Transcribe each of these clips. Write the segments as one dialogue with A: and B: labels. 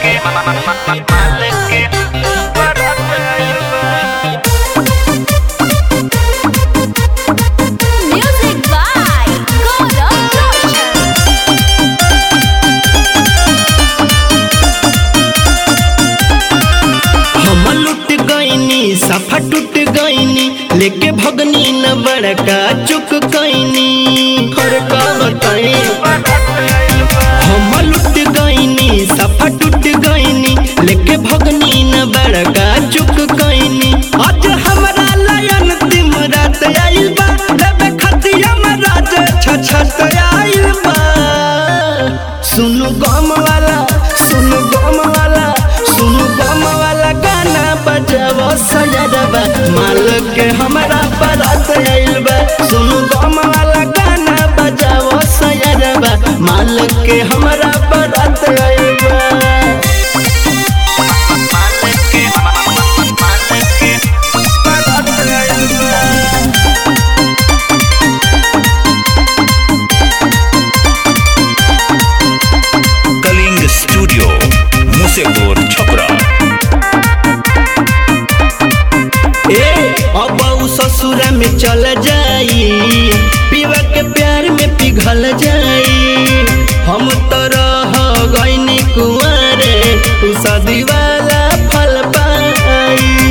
A: Music by Gaurav Roshan.
B: हम लुट गईनी सफा टूट गईनी लेके भगनी न बड़का चुक गईनी हर का बताई हम लुट गईनी सफा टूट गईनी लेके भगनी न बड़का चुक गईनी आज हमरा लयन तिम रात आइल बा लेबे खतिया में राज छछत आइल बा सुनु गम वाला सुनु गम वाला सुनु गम वाला गाना बजावो सजरबा माल के हमरा बारात आइल बा सुनु गम वाला गाना बजावो सजरबा माल के हमरा बारात आइल बा बारात आइल बा
C: कलिंग स्टूडियो मुसेपुर छपरा
B: ए अब उ ससुरा में चल जाई पीवा के प्यार में पिघल जाई हम तो रह गईनी कुंवारे उ शादी वाला फल पाई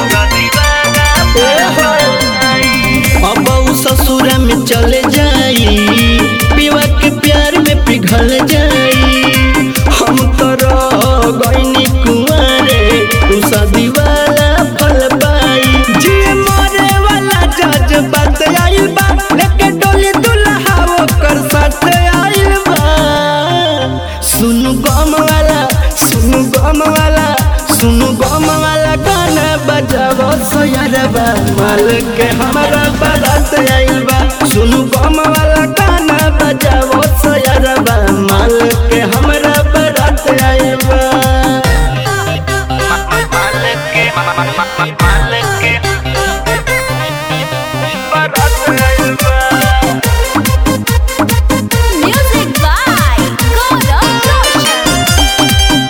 B: ए हो। अब उ ससुरा में चले जाई पीवा के प्यार में पिघल जाई हम तो रह गईनी कुंवारे उ शादी वाला फल पाई जी मरे वाला जज बात आइल बा लेके डोली दुल्हा ओकर साथ आइल बा सुनु गम वाला सुनु गम वाला सुनु गम वाला गाना बजावो सोयरबा माल के हमारा बारात आइल बा सुनु गम वाला गाना बजावो सोयरबा माल के हमारा बारात आइल बा
A: Music by Gaurav Roshan.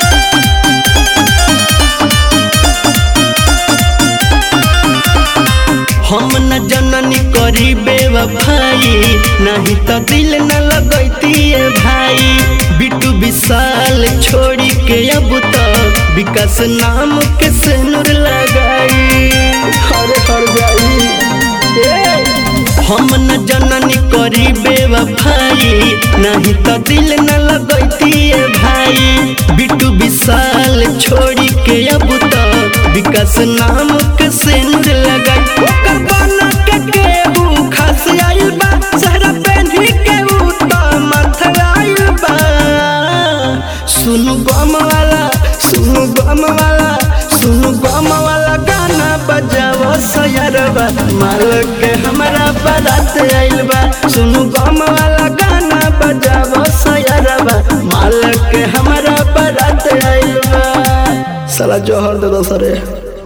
B: हम न जननी करी बेवफाई नहीं तो दिल न लगैती भाई बिटू विशाल छोड़ी के अब तो विकास नाम के सिनुर लगाई हर हर जाई ए, हम न जननी करी बेवफाई नहीं तो दिल न लगैती भाई बिटू विशाल छोड़ी के अब तो विकास नाम के सिनुर लगाई ओकर बना के केहू खास आइल बा सहरा पेन्ही के ऊ तो मथ आइल बा सुनु गम वाला सुनु गम वाला सुनु गम वाला गाना बजावो सयरबा माल के हमरा बारात आइल बा सुनु गम वाला गाना बजावो सयरबा माल के हमरा बारात आइल बा साला जोहर दे दो सरे